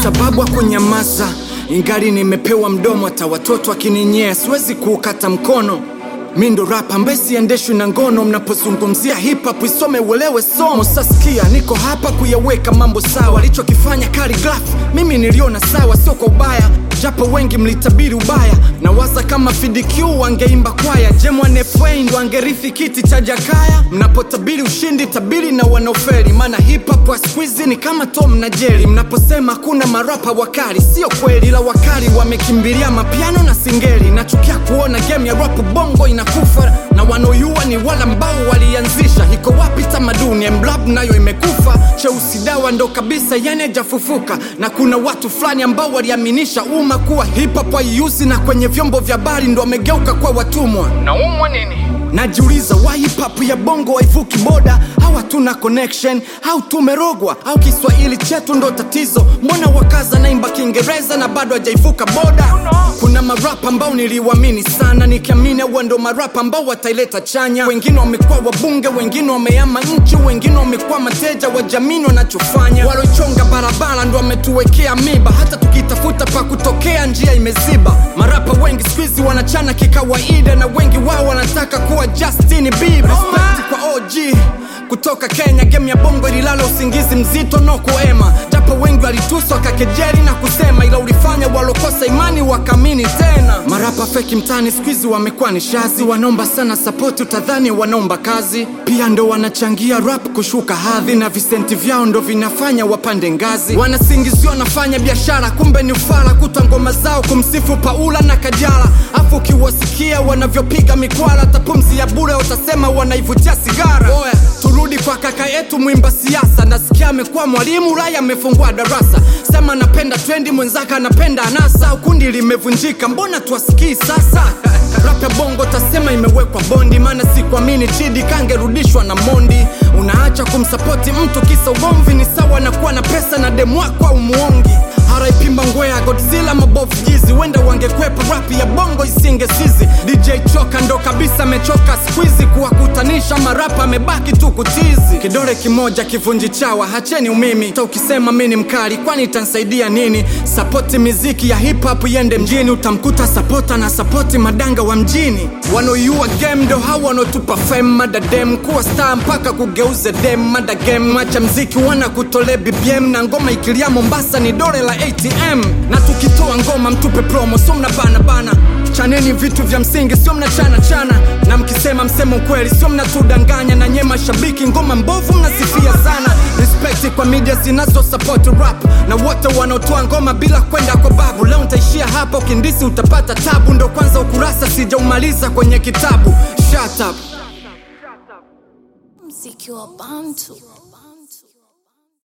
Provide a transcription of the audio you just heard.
sababu ya kunyamaza, ingali nimepewa mdomo, hata watoto akininyea siwezi kuukata mkono. Mi ndo rapa ambaye siendeshwi na ngono. Mnapozungumzia hip hop isome uelewe somo. Sasikia niko hapa kuyaweka mambo sawa, alichokifanya Khaligraph mimi niliona sawa, sio kwa ubaya, japo wengi mlitabiri ubaya. Nawaza kama FDQ wangeimba kwaya, Jemwan FA ndo angerithi kiti cha Jakaya. Mnapotabiri ushindi, tabiri na wanaoferi, maana hip hop wa siku hizi ni kama Tom na Jerry. Mnaposema hakuna marapa wakali, sio kweli, ila wakali wamekimbilia mapiano na singeli. Nachukia kuona game ya rap bongo inakufa na wanaoyua ni wala ambao walianzisha. Iko wapi tamaduni? Emblab nayo imekufa, cheusi dawa ndo kabisa, yani hajafufuka. Na kuna watu fulani ambao waliaminisha umma kuwa hip hop haiuzi, na kwenye vyombo vya habari ndo wamegeuka kwa watumwa. Naumwa nini? Najiuliza why hip hop ya bongo haivuki boda, au hatuna connection, au tumerogwa, au Kiswahili chetu ndo tatizo? Mbona wakaza naimba Kiingereza na bado hajaivuka boda? Kuna marapa ambao niliwaamini sana, nikiamini huwa ndo marapa ambao wataileta chanya. Wengine wamekuwa wabunge, wengine wameama nchi, wengine wamekuwa mateja wa jamii wanachofanya. Walochonga barabara ndo wametuwekea miba, hata tukitafuta pa kutokea njia imeziba. Marapa wengi siku hizi wanachana kikawaida, na wengi wao wanataka kuwa Justin Bieber. Respect kwa OG kutoka Kenya, game ya bongo ililala usingizi mzito no kuema, japo wengi walituswa kakejeli na kusema, ila ulifanya walokosa imani wakaamini tena. Marapa feki mtani siku hizi wamekuwa ni shazi, wanaomba sana sapoti, utadhani wanaomba kazi. Pia ndo wanachangia rap kushuka hadhi, na visenti vyao ndo vinafanya wapande ngazi. Wanasingiziwa wanafanya biashara, kumbe ni ufala, kutwa ngoma zao kumsifu Paula na Kajala, afu ukiwasikia wanavyopiga mikwala, tapumzi ya bure utasema wanaivutia sigara. Oya, turudi kwa kaka yetu mwimba siasa, nasikia amekuwa mwalimu Ulaya, amefungua darasa. Sema anapenda trendi, mwenzake anapenda anasa, ukundi limevunjika, mbona tuwasikii sasa? Rap ya bongo tasema imewekwa bondi, maana sikuamini Chidi kangerudishwa na Mondi. Unaacha kumsapoti mtu kisa ugomvi, ni sawa na kuwa na pesa na demu wako au muongi. RIP Mangwea, Godzilla, mabofu jizi, wenda wangekwepa rap ya bongo isingesizi. DJ Choka ndo kabisa amechoka squeezy, kuwakutanisha marapa amebaki tu kutizi. Kidole kimoja kivunji chawa, hacheni umimi. Hata ukisema mi ni mkali, kwani itansaidia nini? Sapoti miziki ya hip hop iende mjini, utamkuta sapota na sapoti madanga wa mjini. Wanaoiua game ndo hawa wanaotupa fame, madadem kuwa star mpaka kugeuze dem, mada game macha mziki wana kutole BBM na ngoma ikilia Mombasa ni dole la ATM, na tukitoa ngoma mtupe promo, so mna bana bana chaneni vitu vya msingi, sio mna chana chana, na mkisema msemo ukweli, sio mnatudanganya. Na nye mashabiki, ngoma mbovu mnasifia sana. Respect kwa media zinazo support rap na wote wanaotoa ngoma bila kwenda kwa babu. Leo nitaishia hapa, ukindisi utapata tabu, ndo kwanza ukurasa sijaumaliza kwenye kitabu. Shut up. Mziki wa Bantu.